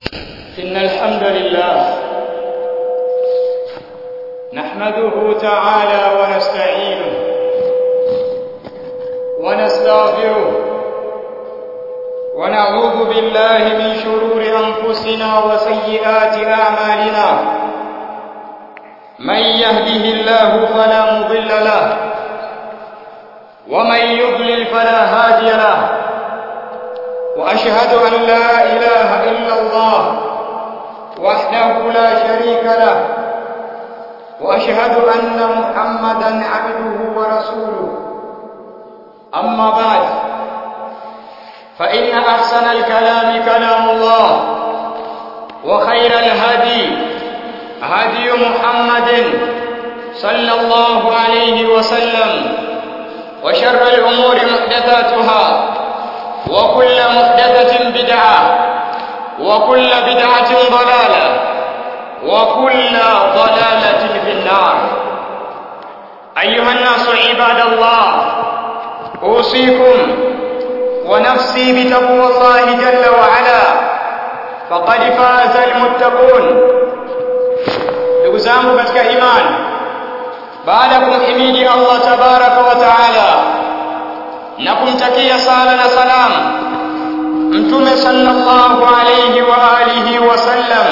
إن الحمد لله نحمده تعالى ونستعينه ونستغفره ونعوذ بالله من شرور أنفسنا وسيئات أعمالنا من يهده الله فلا مضل له ومن يضلل فلا هادي له وأشهد أن لا إله إلا الله وحده لا شريك له وأشهد أن محمدا عبده ورسوله أما بعد فإن أحسن الكلام كلام الله وخير الهدي هدي محمد صلى الله عليه وسلم وشر الأمور محدثاتها وكل محدثة بدعة وكل بدعة ضلالة وكل ضلالة في النار أيها الناس عباد الله أوصيكم ونفسي بتقوى الله جل وعلا فقد فاز المتقون ndugu zangu katika imani baada ya kumhimidi Allah tabaraka wa taala na kumtakia sala na salam mtume sallallahu alayhi wa alihi wasallam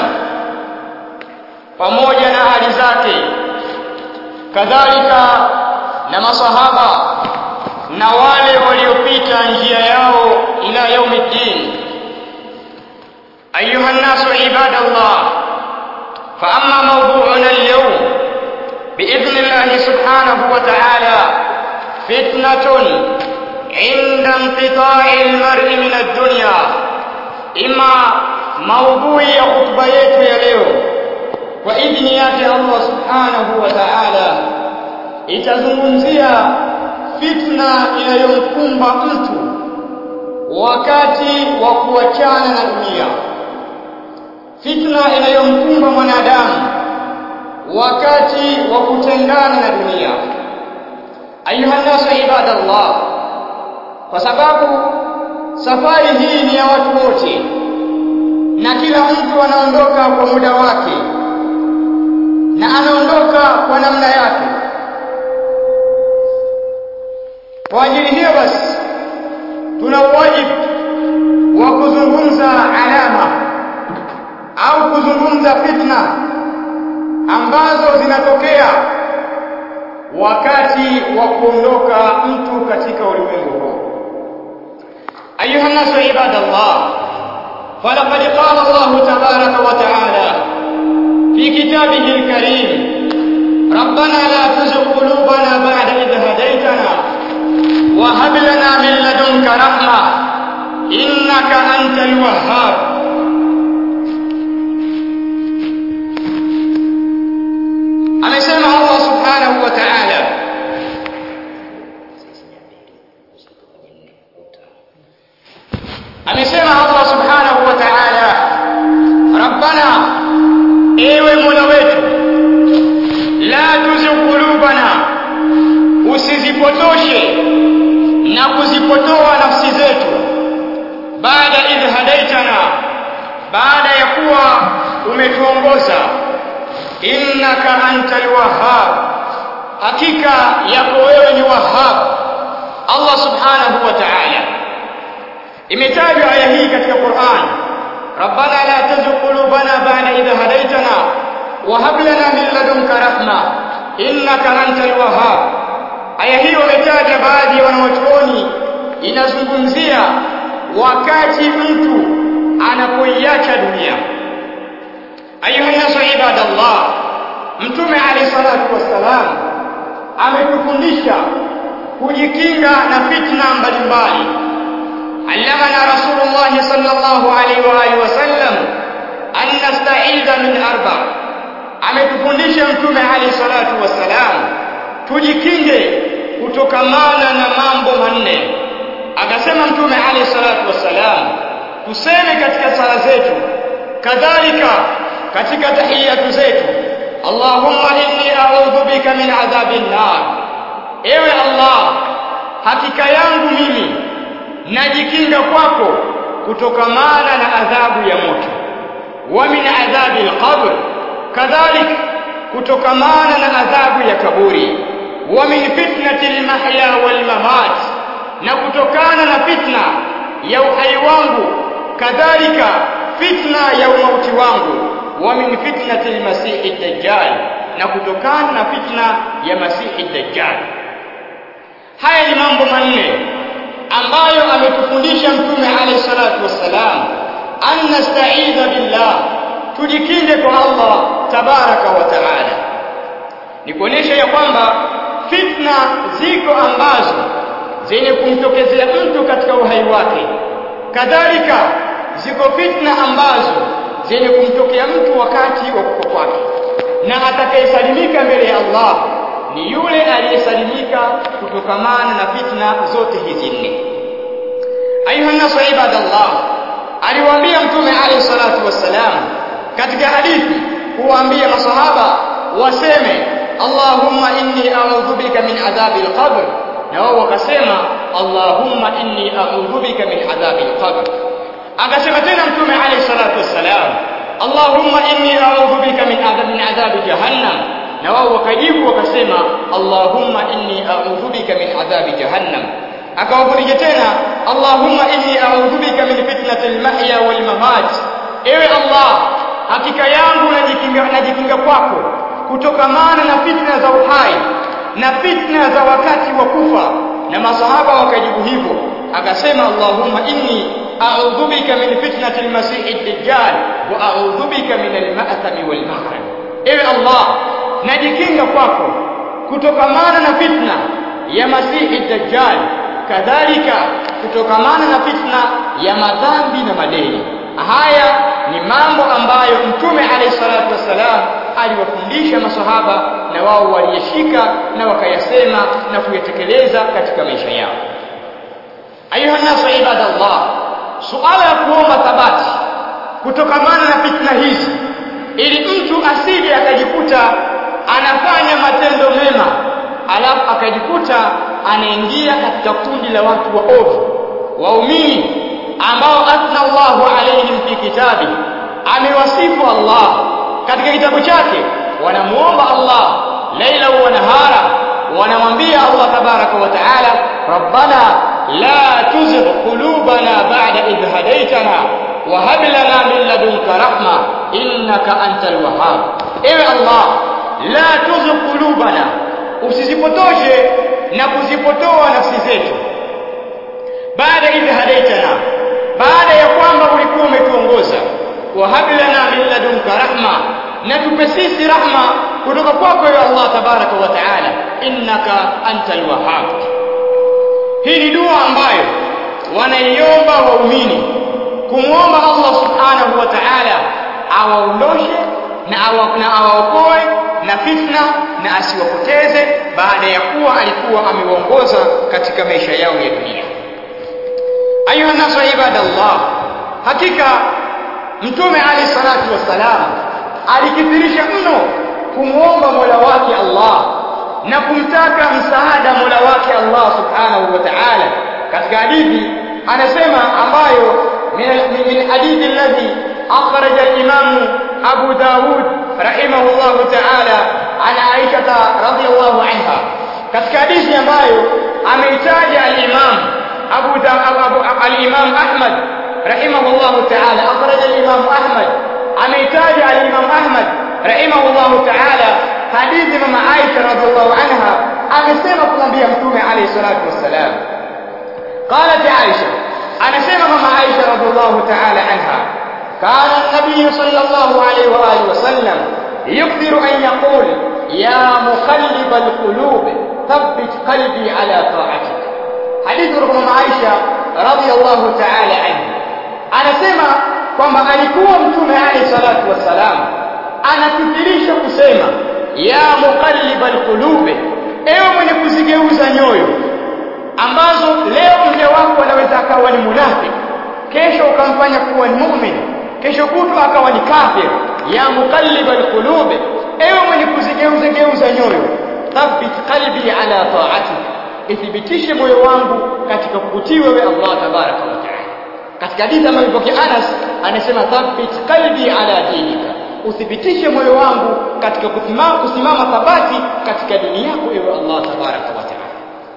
pamoja na hali zake kadhalika na masahaba na wale waliopita njia yao ila yaumiddin ayuha nnasu ibadallah fa amma mawdu'una al-yawm باذن الله سبحانه وتعالى فتنه عند انقطاع المرء من الدنيا إما موضوع ya khutba yetu ya leo kwa idhini yake Allah subhanahu wa ta'ala itazungumzia fitna inayomkumba mtu wakati wa kuachana na dunia fitna inayomkumba mwanadamu wakati wa kutengana na dunia ayuha nasu ibadallah kwa sababu safari hii ni ya watu wote na kila mtu anaondoka kwa muda wake na anaondoka kwa namna yake kwa ajili hiyo basi tuna wajibu wa kuzungumza alama au kuzungumza fitna ambazo zinatokea wakati wa kuondoka mtu katika ulimwengu huu أيها الناس عباد الله فلقد قال الله تبارك وتعالى في كتابه الكريم ربنا لا تزغ قلوبنا بعد إذ هديتنا وهب لنا من لدنك رحمة إنك أنت الوهاب amesema Allah subhanahu wa ta'ala amesema Allah subhanahu wa ta'ala rabbana ewe mola wetu la tuzigh qulubana usizipotoshe na kuzipotoa nafsi zetu baada idh hadaitana baada ya kuwa umetuongoza innaka antal wahhab hakika yako wewe ni wahhab Allah subhanahu wa ta'ala imetajwa aya hii katika Qur'an Rabbana la tuzigh qulubana ba'da idh hadaytana wa hab lana min ladunka rahma innaka antal wahhab aya hii wametaja baadhi ya wanawachuoni inazungumzia wakati mtu anapoiacha dunia ayuha nasu ibadallah mtume alayhi salatu wassalam ametufundisha kujikinga na fitna mbalimbali علمنا رسول الله صلى الله عليه وآله وسلم أن نستعيذ من أربع ametufundisha mtume alayhi salatu wassalam tujikinge kutokamana na mambo manne akasema mtume alayhi salatu wassalam tuseme katika sala zetu kadhalika katika tahiyatu zetu Allahumma inni a'udhu bika min adhabin nar ewe Allah hakika yangu mimi najikinga kwako kutokamana na adhabu ya moto wa min adhabi alqabr kadhalik kutokamana na adhabu ya kaburi wa min fitnati almahya walmamat na kutokana na fitna ya uhai wangu kadhalika fitna ya umauti wangu wa min fitnati almasihi dajjal na kutokana na fitna ya masihi dajjal haya ni mambo manne ambayo ametufundisha mtume alayhi salatu wassalam an nasta'idha billah tujikinge kwa Allah tabaraka wa taala ni kuonesha ya kwamba fitna ziko ambazo zenye kumtokezea mtu katika uhai wake kadhalika ziko fitna ambazo zenye kumtokea mtu wakati wa kufa kwake na atakayesalimika mbele ya Allah ni yule aliyesalimika kutokamana na fitna zote hizi nne ayuha nasu ibadallah aliwaambia mtume alayhi salatu wassalam katika hadithi kuwaambia masahaba waseme Allahumma inni a'udhu bika min adhabi al-qabr na wao wakasema Allahumma inni a'udhu bika min adhabi al-qabr akasema tena mtume alayhi salatu wassalam Allahumma inni a'udhu bika min adhabi min adhabi jahannam na wao wakajibu wakasema Allahumma inni a'udhu bika min adhabi jahannam akawafundisha tena Allahumma inni a'udhu bika min fitnati al-mahya wal mamat ewe Allah hakika yangu najikinga najikinga kwako kutokamana na fitna za uhai na fitna za wakati wa kufa na masahaba wakajibu hivyo akasema Allahumma inni a'udhu bika min fitnati al-masih ad-dajjal wa a'udhu bika min al-ma'thami wal maghrib ewe Allah najikinga kwako kutokamana na fitna ya masihi dajjal kadhalika kutokamana na fitna ya madhambi na madeni haya ni mambo ambayo mtume alayhi salatu wassalam aliwafundisha masahaba na wao waliyeshika na wakayasema na kuyatekeleza katika maisha yao ayuha nasu ibadallah suala ya kuomba thabati kutokamana na fitna hizi ili mtu asije akajikuta anafanya matendo mema alafu akajikuta anaingia katika kundi la watu waovu waumini ambao athna Allahu alaihim fi kitabi amewasifu Allah katika kitabu chake wanamuomba Allah laila wa nahara wanamwambia Allah tabaraka wa taala rabbana la tuzigh qulubana ba'da idh hadaytana wa hab lana min ladunka rahma innaka antal wahhab ewe Allah la tuzigh qulubana usizipotoshe na kuzipotoa nafsi zetu baada idh hadaitana baada ya kwamba ulikuwa umetuongoza wa hab lana min ladunka rahma na tupe sisi rahma kutoka kwako ya Allah tabaraka wa taala innaka antal wahhab hii ni dua ambayo wanaiomba waumini kumwomba Allah subhanahu wa ta'ala awaondoshe na awaokoe na fitna na asiwapoteze baada ya kuwa alikuwa amewaongoza katika maisha yao ya dunia ayuha nasu ibadallah hakika mtume alayhi salatu wassalam alikithirisha mno kumwomba mola wake Allah na kumtaka msaada mola wake Allah subhanahu wa ta'ala katika hadithi anasema ambayo min hadithi alladhi akhraja al-imam Abu Dawud rahimahullahu ta'ala an Aisha radhiyallahu anha katika hadithi ambayo ameitaja al-imam Abu Dawud al-imam Ahmad rahimahullahu ta'ala akhraja al-imam Ahmad ameitaja al-imam Ahmad rahimahullahu ta'ala hadithi mama Aisha radhiallahu anha amesema kumwambia mtume alayhi salatu wassalam قالت عائشة أنا سمع مع عائشة رضي الله تعالى عنها كان النبي صلى الله عليه وآله وسلم يكثر أن يقول يا مقلب القلوب ثبت قلبي على طاعتك حديث رقم عائشة رضي الله تعالى عنها أنا سمع kwamba alikuwa mtume alayhi salatu wassalam anakithirisha kusema ya muqallibal qulubi ewe mwenye kuzigeuza nyoyo ambazo leo mja wako anaweza akawa ni munafiki kesho ukamfanya kuwa ni muumini kesho kutwa akawa ni kafir ya muqallibal qulubi ewe mwenye kuzigeuza geuza nyoyo thabbit qalbi ala ta'atik ithibitishe moyo wangu katika kukutii wewe Allah tabaraka wa taala katika hadithi ambayo ipokea Anas anasema thabbit qalbi ala dinika uthibitishe moyo wangu katika kusimama, kusimama thabati katika dini yako ewe Allah tabaraka wa taala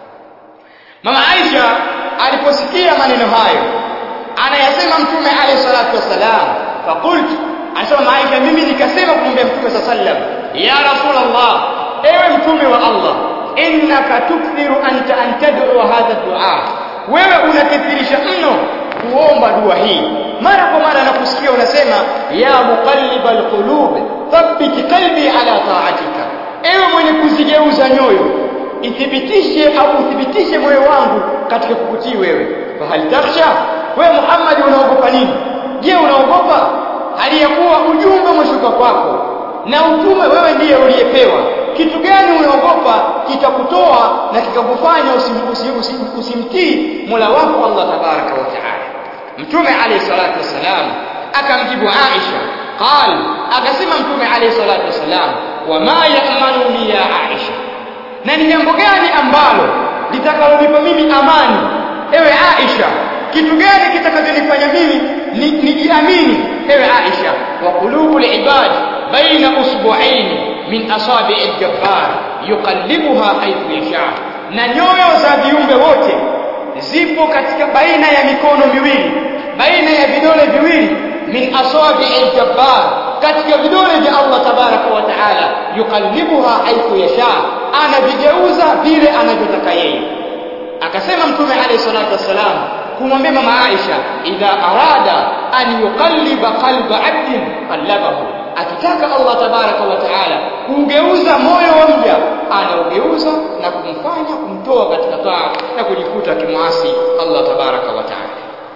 mama Aisha aliposikia maneno hayo anayasema mtume alayhi salatu wasalam faqultu anasema mama Aisha mimi nikasema kumwambia mtume sallam ya rasulullah ewe mtume wa Allah innaka tukthiru anta an tad'u hadha dua wewe unakithirisha mno kuomba dua hii mara kwa mara nakusikia unasema ya muqallibal qulub thabbit qalbi ala ta'atika ewe mwenye kuzigeuza nyoyo ithibitishe au uthibitishe moyo wangu katika kukutii wewe fahal takhsha wewe Muhammad unaogopa nini je unaogopa hali ya kuwa ujumbe umeshuka kwako na utume wewe ndiye uliyepewa kitu gani unaogopa kitakutoa na kikakufanya usimtii usim, usim, usim Mola wako Allah tabaraka wa taala mtume alayhi salatu wasalam akamjibu Aisha qal akasema mtume alayhi salatu wasalam wama ya'manuni ya Aisha na ni jambo gani ambalo litakalonipa mimi amani ewe Aisha kitu gani kitakachonifanya mimi nijiamini ewe Aisha wa qulubul ibad baina usbu'ain min asabi'i al-jabbar yuqallibuha haythu yasha na nyoyo za viumbe wote zipo katika baina ya mikono miwili baina ya vidole viwili min asabi'i al-jabbar katika vidole vya Allah tabaraka wa taala yuqallibuha haythu yasha anavigeuza vile anavyotaka yeye akasema mtume alayhi salatu wassalam kumwambia mama Aisha idha arada an yuqalliba qalba 'abdin qallabahu akitaka Allah tabaraka wa taala kugeuza moyo wa mja anaugeuza na kumfanya kumtoa katika taa na kujikuta kimwasi Allah tabaraka wa taala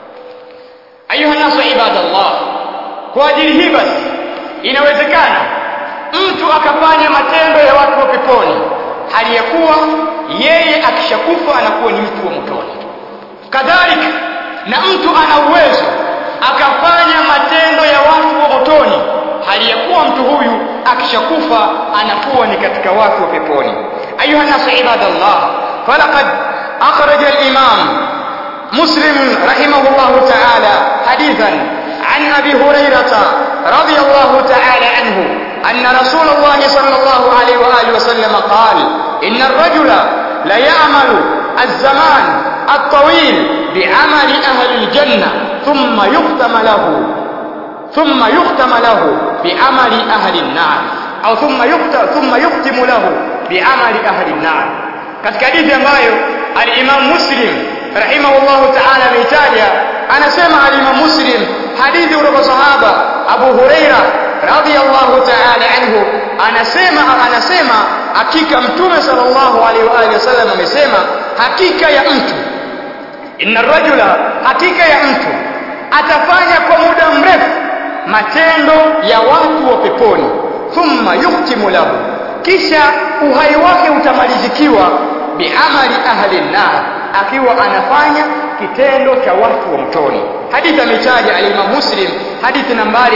ayuha nasu ibadallah kwa ajili hii basi inawezekana mtu akafanya matendo ya watu wa peponi hali ya kuwa yeye akishakufa anakuwa ni mtu wa motoni kadhalika na mtu ana uwezo akafanya matendo ya watu wa motoni hali ya kuwa mtu huyu akishakufa anakuwa ni katika watu wa peponi ayuha nasu ibadallah falaqad akhraja al-imam مسلم رحمه الله تعالى حديثا عن أبي هريرة رضي الله تعالى عنه أن رسول الله صلى الله عليه وآله وسلم قال إن الرجل ليعمل الزمان الطويل بعمل أهل الجنة ثم يختم له ثم يختم له بعمل أهل النار أو ثم يختم, ثم يختم له بعمل أهل النار katika hadithi ambayo al-Imam Muslim rahimahullahu ta'ala ameitaja anasema al-Imam Muslim hadithi kutoka sahaba Abu Huraira radhiyallahu ta'ala anhu anasema anasema hakika mtume sallallahu alaihi wa alihi wasallam amesema hakika ya mtu inna rajula hakika ya mtu atafanya kwa muda mrefu matendo ya watu wa peponi thumma yuktimu lahu kisha uhai wake utamalizikiwa biamali ahli nar akiwa anafanya kitendo cha watu wa mtoni hadithi ametaja al-Imam Muslim hadithi nambari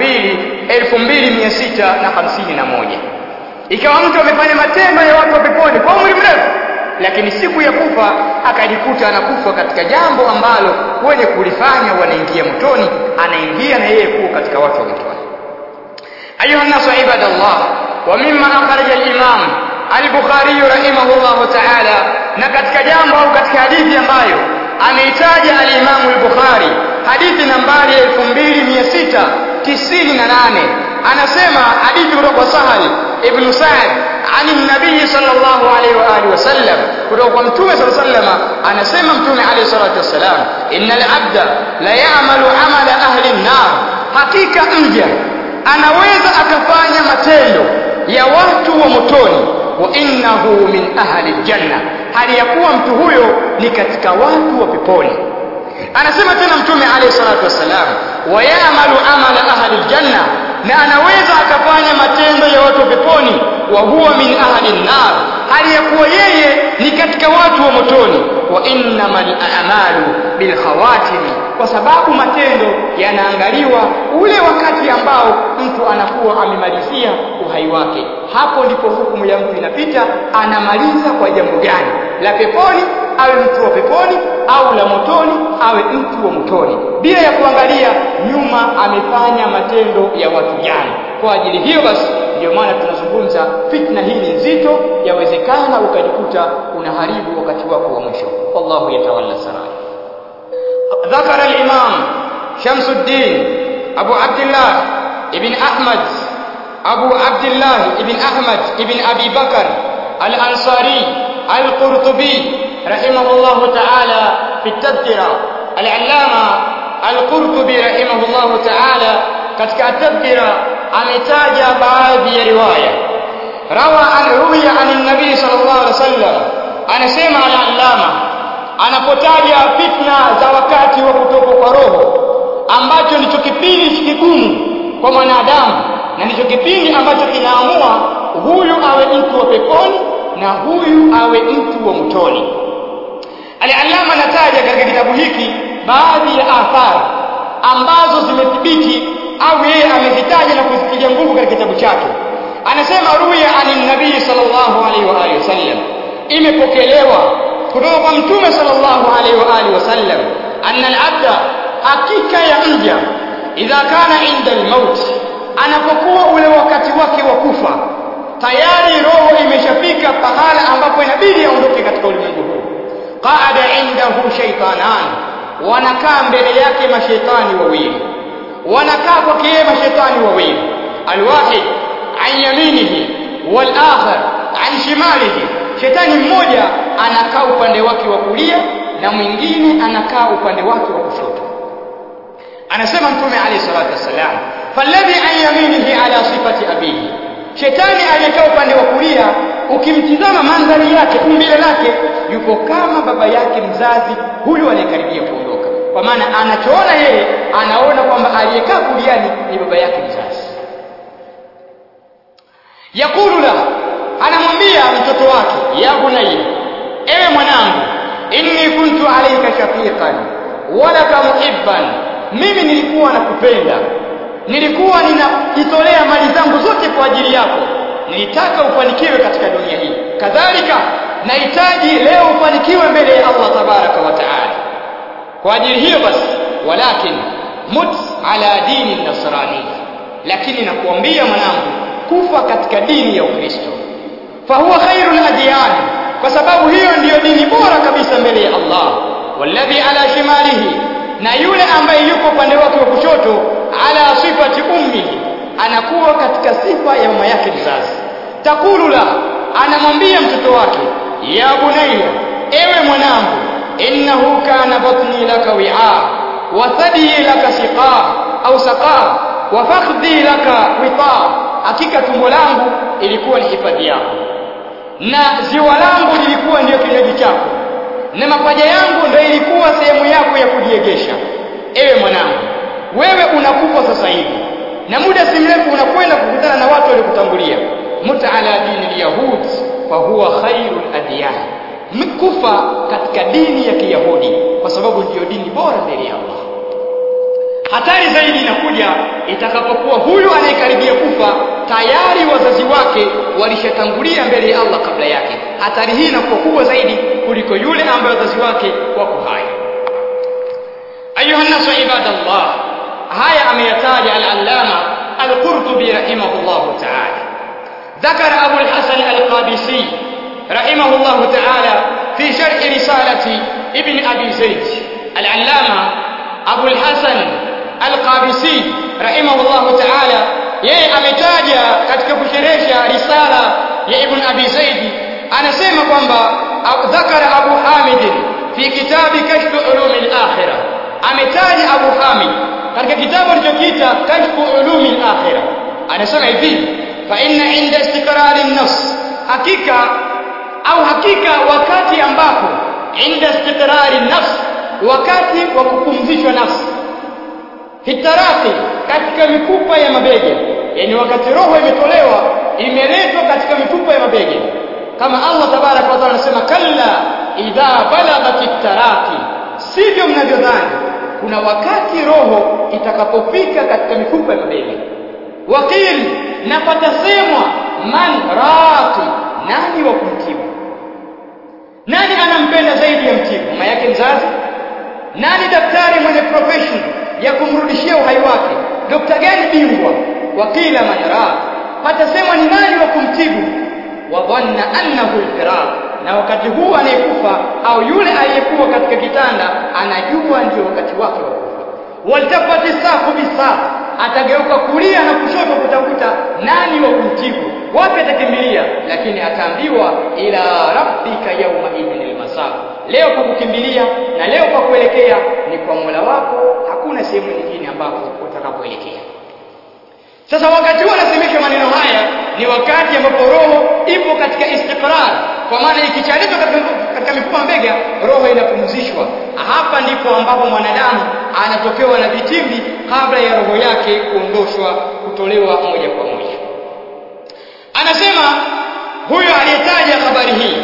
2000 2651 ikawa mtu amefanya matendo ya watu wa peponi kwa umri mrefu lakini siku ya kufa akajikuta anakufa katika jambo ambalo wenye kulifanya wanaingia motoni anaingia na yeye kuwa katika watu wa motoni ayuha nasu ibadallah wa mimma akhraja al-imam al-bukhari rahimahullah ta'ala na katika jambo au katika hadithi ambayo ameitaja al-imam al-bukhari hadithi nambari 2698 anasema hadithi kutoka sahal ibn sa'd عن النبي صلى الله عليه واله وسلم kutoka mtume صلى الله عليه وسلم anasema mtume عليه الصلاه والسلام innal abda la ya'malu amala ahli an-nar hakika mja anaweza akafanya matendo ya watu wa motoni wa innahu min ahli aljanna hali ya kuwa mtu huyo ni katika watu wa peponi anasema tena mtume alayhi salatu wasalam wa ya'malu amala ahli aljanna na anaweza akafanya matendo ya watu wa peponi wa huwa min ahli an-nar hali ya kuwa yeye ni katika watu wa motoni wa innamal a'malu bil khawatim kwa sababu matendo yanaangaliwa ule wakati ambao mtu anakuwa amemalizia uhai wake hapo ndipo hukumu ya mtu inapita anamaliza kwa jambo gani la peponi awe mtu wa peponi au la motoni awe mtu wa motoni bila ya kuangalia nyuma amefanya matendo ya watu gani kwa ajili hiyo basi ndio maana tunazungumza fitna hii ni nzito yawezekana ukajikuta unaharibu wakati wako wa mwisho wallahu yatawalla sarai ذكر الإمام شمس الدين أبو عبد الله ابن أحمد أبو عبد الله ابن أحمد ابن أبي بكر الأنصاري القرطبي رحمه الله تعالى في التذكرة العلامة القرطبي رحمه الله تعالى katika tadhkira ametaja baadhi ya riwaya rawa an ruwiya an nabii sallallahu alaihi wasallam anasema al-allama anapotaja fitna za wakati wa kutoka kwa roho ambacho ndicho kipindi kigumu kwa mwanadamu na ndicho kipindi ambacho kinaamua huyu awe mtu wa peponi na huyu awe mtu wa mtoni al-allama anataja katika kitabu hiki baadhi ya athari ambazo zimethibiti au yeye amezitaja na kuzitilia nguvu katika kitabu chake anasema ruya anin nabii sallallahu alaihi wa alihi wasallam imepokelewa kutoka kwa mtume sallallahu alaihi wa alihi wasallam anna al-abda hakika ya mja idha kana inda al-maut anapokuwa ule wakati wake wa kufa tayari roho imeshafika pahala ambapo inabidi aondoke katika ulimwengu huu qaada indahu shaytanan wanakaa mbele yake mashaitani wawili wanakaa kwake yeye mashaitani wawili alwahid an yaminihi wal akhar an shimalihi shetani mmoja anakaa upande wake wa kulia na mwingine anakaa upande wake wa kushoto anasema mtume alayhi salatu wasalam falladhi an yaminihi ala sifati abihi shetani aliyekaa upande wa kulia ukimtizama mandhari yake umbile lake yuko kama baba yake mzazi huyu anayekaribia kuondoka kwa maana anachoona yeye anaona kwamba aliyekaa kuliani ni baba yake mzazi yakulu la anamwambia mtoto wake ya bunayya ewe mwanangu inni kuntu alayka shafiqan walaka muhibban mimi nilikuwa nakupenda nilikuwa ninajitolea mali zangu zote kwa ajili yako nilitaka ufanikiwe katika dunia hii kadhalika nahitaji leo ufanikiwe mbele ya Allah tabaraka wa taala kwa ajili hiyo basi walakin mut ala dini nasrani lakini nakuambia mwanangu kufa katika dini ya Ukristo fahuwa khairul adyan kwa sababu hiyo ndiyo dini bora kabisa mbele ya Allah walladhi ala shimalihi na yule ambaye yuko upande wake wa kushoto ala sifati ummihi anakuwa katika sifa ya mama yake mzazi takulu la anamwambia mtoto wake ya bunayya ewe mwanangu innahu kana batni laka wi'a wa thadi laka siqa au saqa wa fakhdhi laka wita hakika tumbo langu ilikuwa ni hifadhi yako na ziwa langu lilikuwa ndiyo kinywaji chako na mapaja yangu ndio ilikuwa sehemu yako ya kujiegesha ewe mwanangu wewe unakufa sasa hivi na muda si mrefu unakwenda kukutana na watu waliokutangulia muta ala dini alyahud fa huwa khairul adyan mkufa katika dini ya kiyahudi kwa sababu ndiyo dini bora mbele ya Allah hatari zaidi inakuja itakapokuwa huyu anayekaribia kufa tayari wazazi wake walishatangulia mbele ya Allah kabla yake hatari hii inakuwa kubwa zaidi kuliko yule ambaye wazazi wake wako hai ayuha nasu ibadallah haya ameyataja al-allama al-qurtubi rahimahullahu ta'ala ذكر أبو الحسن القابسي رحمه الله تعالى في شرح رسالة ابن أبي زيد العلامة أبو الحسن القابسي رحمه الله تعالى yeye ametaja katika kusherehesha risala ya Ibn Abi Zaid anasema kwamba dhakara Abu Hamid fi kitabi kashf ulum al-akhirah ametaja Abu Hamid katika kitabu alichokiita kashf ulum al-akhirah anasema hivi fa inna inda istiqrar an-nafs hakika au hakika wakati ambapo inda istiqrar an-nafs wakati wa kupumzishwa nafsi hitaraki katika mifupa ya mabega yani wakati roho imetolewa imeletwa katika mifupa ya mabega kama Allah tabarak wa taala anasema kalla idha balaghat taraki sivyo mnavyodhani kuna wakati roho itakapofika katika mifupa ya mabega wakil na patasemwa man raqi nani wa kumtibu nani anampenda zaidi ya mtibu mama yake mzazi nani daktari mwenye profession ya kumrudishia uhai wake dokta gani bingwa wakila man raa patasemwa ni nani wa kumtibu wa dhanna annahu alfiraq na wakati huu anayekufa au yule aliyekuwa katika kitanda anajua ndio wakati wake wa kufa waltafati safu bisaq atageuka kulia na kushoto kutafuta nani wa kumtibu wapi atakimbilia lakini ataambiwa ila rabbika yawma idhin almasaq leo kwa kukimbilia na leo kwa kuelekea ni kwa Mola wako hakuna sehemu nyingine ambapo utakapoelekea sasa wakati huu anasemeshwa maneno haya ni wakati ambapo roho ipo katika istiqrar kwa maana ikichaletwa katika mifupa mbega roho inapumzishwa hapa ndipo ambapo mwanadamu anatokewa na vitimbi kabla ya roho yake kuondoshwa kutolewa moja kwa moja anasema huyo aliyetaja habari hii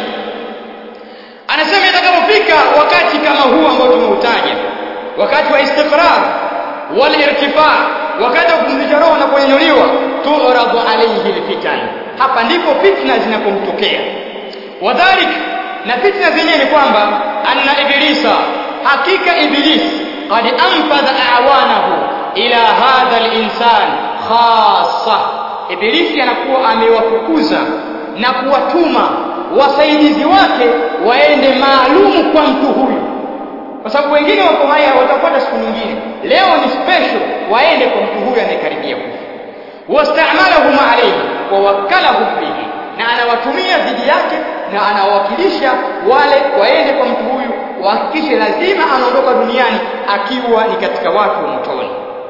anasema itakapofika wakati kama huu ambao tumeutaja wakati wa istiqrar wal irtifa wakati wa kupumzisha roho na kunyanyuliwa tu'radu alayhi alfitan hapa ndipo fitna zinapomtokea wadhalik na fitna zenyewe ni kwamba anna iblisa hakika iblis qad anfadha a'wanahu ila hadha al-insan khassa ibilisi anakuwa amewafukuza na kuwatuma wasaidizi wake waende maalumu kwa mtu huyu kwa sababu wengine wako haya watafuata siku nyingine leo ni special waende kwa mtu huyu anayekaribia kufa wastamalahum alayhi wa wakalahum bihi na anawatumia dhidi yake na anawakilisha wale waende kwa mtu huyu wahakikishe lazima anaondoka duniani akiwa ni katika watu wa motoni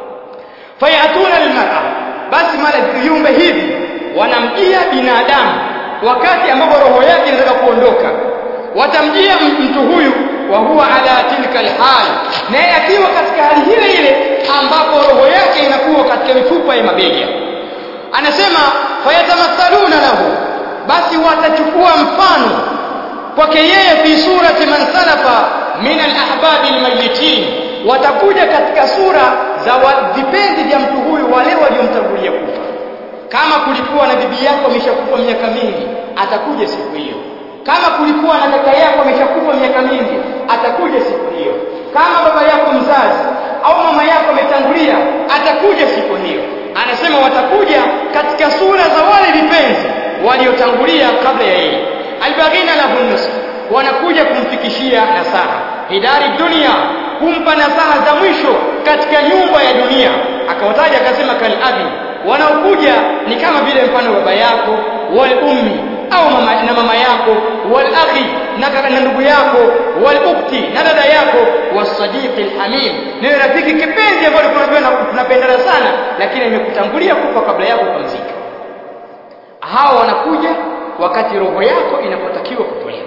fayatuna almar'a basi mara viumbe hivi wanamjia binadamu wakati ambapo roho yake inataka kuondoka watamjia mtu huyu wa huwa ala tilka alhal naye akiwa katika hali ile ile ambapo roho yake inakuwa katika mifupa ya mabega anasema fayatamathaluna lahu basi watachukua mfano kwake yeye fi surati man salafa min alahbabi almayitin watakuja katika sura za vipenzi vya mtu huyu wale waliomtangulia kufa kama kulikuwa na bibi yako ameshakufa miaka mingi atakuja siku hiyo kama kulikuwa na kaka yako ameshakufa miaka mingi atakuja siku hiyo kama baba yako mzazi au mama yako ametangulia atakuja siku hiyo anasema watakuja katika sura za wale vipenzi waliotangulia kabla ya yeye albaghina lahu nusr wanakuja kumfikishia nasaha hidari dunia kumpa nasaha za mwisho katika nyumba ya dunia akawataja akasema kal abi wanaokuja ni kama vile mfano baba yako wal ummi au mama, na mama yako wal akhi na kaka na ndugu yako wal ukti na dada yako wasadiqi alhamim ni rafiki kipenzi ambaye tunapendana sana lakini amekutangulia kufa kabla yako kupumzika hawa wanakuja wakati roho yako inapotakiwa kutolewa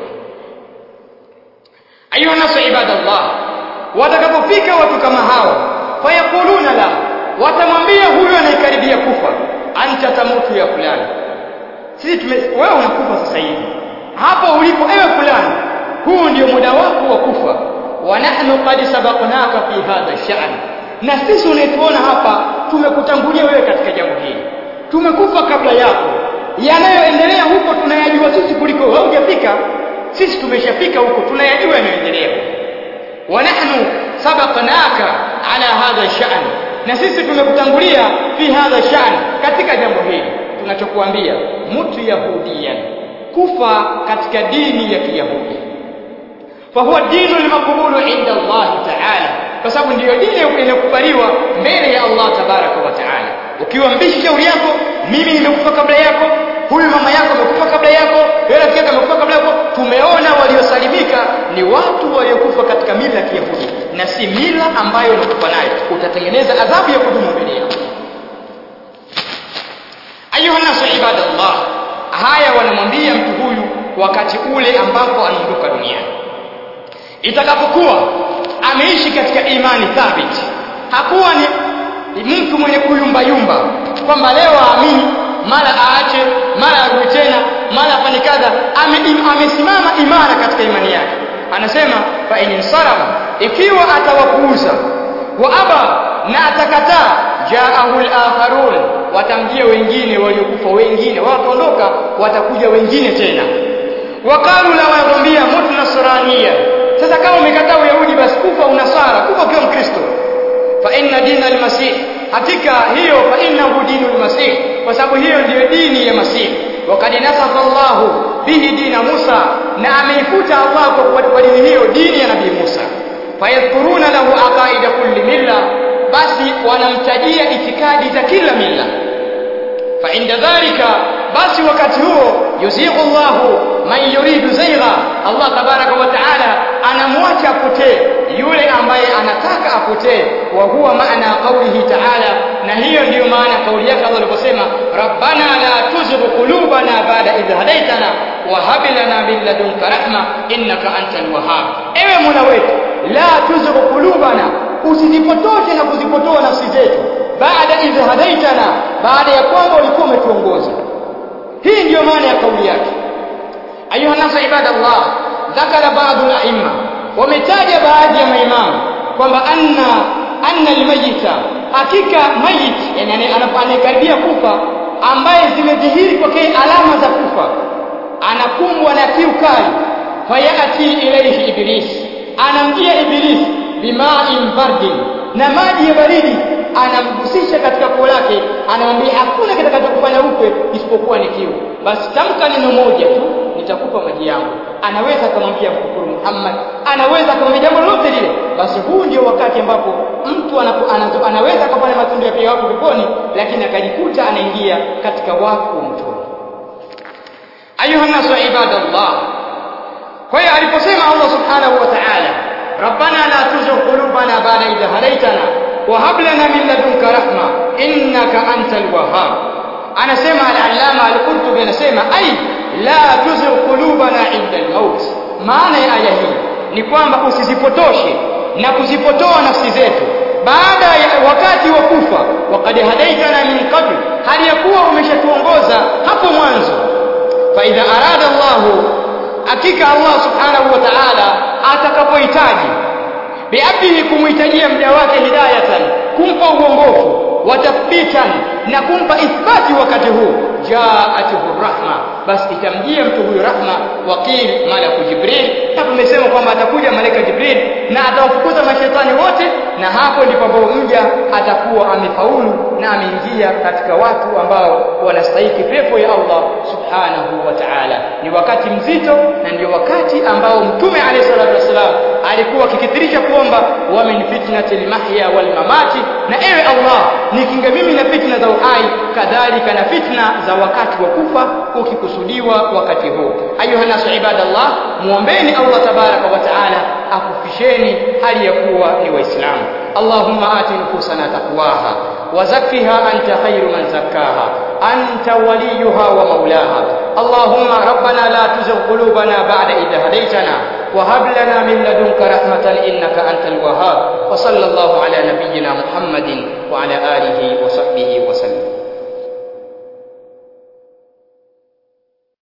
ayuha nasu ibadallah watakapofika watu kama hao fayakuluna la watamwambia huyu anayekaribia kufa anta tamutu ya fulani sisi tume wewe unakufa sasa hivi hapo ulipo ewe fulani huu ndio muda wako wa kufa wa nahnu qad sabaqnaka fi hadha sha'n na sisi unaituona hapa tumekutangulia wewe katika jambo hili tumekufa kabla yako yanayoendelea huko tunayajua sisi kuliko wewe hujafika sisi tumeshafika huko tunayajua yanayoendelea wa nahnu sabaqnaka ala hadha sha'n na sisi tumekutangulia fi hadha sha'n katika jambo hili tunachokuambia mutu yahudiyan kufa katika dini ya kiyahudi fahuwa dinu lmaqbulu inda Allah ta'ala kwa sababu ndiyo dini inayokubaliwa mbele ya Allah tabaraka wa taala ukiwa mbishi shauri yako mimi nimekufa kabla yako huyu mama yako amekufa kabla yako yule rafiki yako amekufa kabla yako tumeona waliosalimika ni watu waliokufa katika mila ya kiyahudi na si mila ambayo unakufa nayo utatengeneza adhabu ya kudumu mbele yako ayuha nasu ibadallah haya wanamwambia mtu huyu wakati ule ambapo anaondoka duniani itakapokuwa ameishi katika imani thabiti hakuwa ni mtu mwenye kuyumbayumba kwamba leo aamini mara aache mara arudi tena mara afanye kadha amesimama ame imara katika imani yake anasema fa in sarafa ikiwa atawapuuza wa aba na atakataa jaahu al-akharun watamjia wengine waliokufa wengine wataondoka watakuja wengine tena wakalu la wanakwambia mut nasrania sasa kama umekataa uyahudi basi kufa unasara kufa ukiwa mkristo fa inna dina almasih hakika hiyo fa innahu dinu almasih kwa sababu hiyo ndiyo dini ya masih wakad nasafa Allahu bihi dina Musa na ameifuta Allah kwa dini hiyo dini ya nabii Musa fayadhkuruna lahu aqaida kulli milla basi wanamtajia itikadi za kila milla fa inda dhalika basi wakati huo yuzighu Allahu man yuridu zaigha Allah tabaraka wa taala anamwacha apotee yule ambaye anataka apotee wa huwa maana qawlihi taala na hiyo ndiyo maana kauli yake Allah aliposema rabbana la tuzigh qulubana ba'da idh hadaytana wa hab lana min ladunka rahma innaka antal wahhab ewe mola wetu la tuzigh qulubana usizipotoshe na kuzipotoa nafsi zetu baada idh hadaitana baada ya kwamba ulikuwa umetuongoza hii ndiyo maana ya kauli yake ayuha nasu ibadallah dhakara baadhi al-a'imma wametaja baadhi ya maimamu kwamba anna anna almayita hakika mayit yani anapokaribia kufa ambaye zimedhihiri kwake alama za kufa anakumbwa na kiu kali fayati ilayhi iblis anamjia iblis bima'in bardin na maji ya baridi anamgusisha katika koo lake anamwambia hakuna kitakachokufanya upe isipokuwa ni kiu basi tamka neno moja tu nitakupa maji yangu anaweza akamwambia mkufuru Muhammad anaweza akamwambia jambo lolote lile basi huu ndio wakati ambapo mtu anapo, anazo, anaweza akafanya matendo ya pia watu peponi lakini akajikuta anaingia katika wafu wa motoni ayuha nasu ibadallah kwa hiyo aliposema Allah subhanahu wa ta'ala rabbana la tuzigh qulubana ba'da idh hadaytana wa hab lana min ladunka rahma innaka antal wahhab anasema al-allama al-qurtubi anasema ai la tuzigh qulubana inda al-maut maana ya aya hii ni kwamba usizipotoshe na kuzipotoa nafsi zetu baada ya wakati wa kufa waqad hadaitana min qabl hali ya kuwa umeshatuongoza hapo mwanzo fa idha arada Allah hakika Allah subhanahu wa ta'ala atakapohitaji biabdihi kumhitajia mja wake hidayatan kumpa uongofu watathbitan na kumpa ithbati wakati huu jaatuhu rahma basi itamjia mtu huyu rahma wakil malaku jibril na tumesema kwamba atakuja malaika jibril na atawafukuza mashetani wote na hapo ndipo ambapo mja atakuwa amefaulu na ameingia katika watu ambao wanastahiki pepo ya Allah subhanahu wa ta'ala ni wakati mzito na ndio wakati ambao mtume alayhi salatu wasalam alikuwa akikithirisha kuomba wa min fitnatil mahya wal mamati na ewe Allah nikinge mimi na fitna za uhai kadhalika na fitna za wakati wa kufa ukikusudiwa wakati huu ayuha nasu ibadallah muombeni Allah tabaraka wa taala akufisheni hali ya kuwa ni waislamu Allahumma ati nufusana taqwaha وزكها أنت خير من زكاها أنت وليها ومولاها اللهم ربنا لا تزغ قلوبنا بعد إذ هديتنا وهب لنا من لدنك رحمة إنك أنت الوهاب وصلى الله على نبينا محمد وعلى آله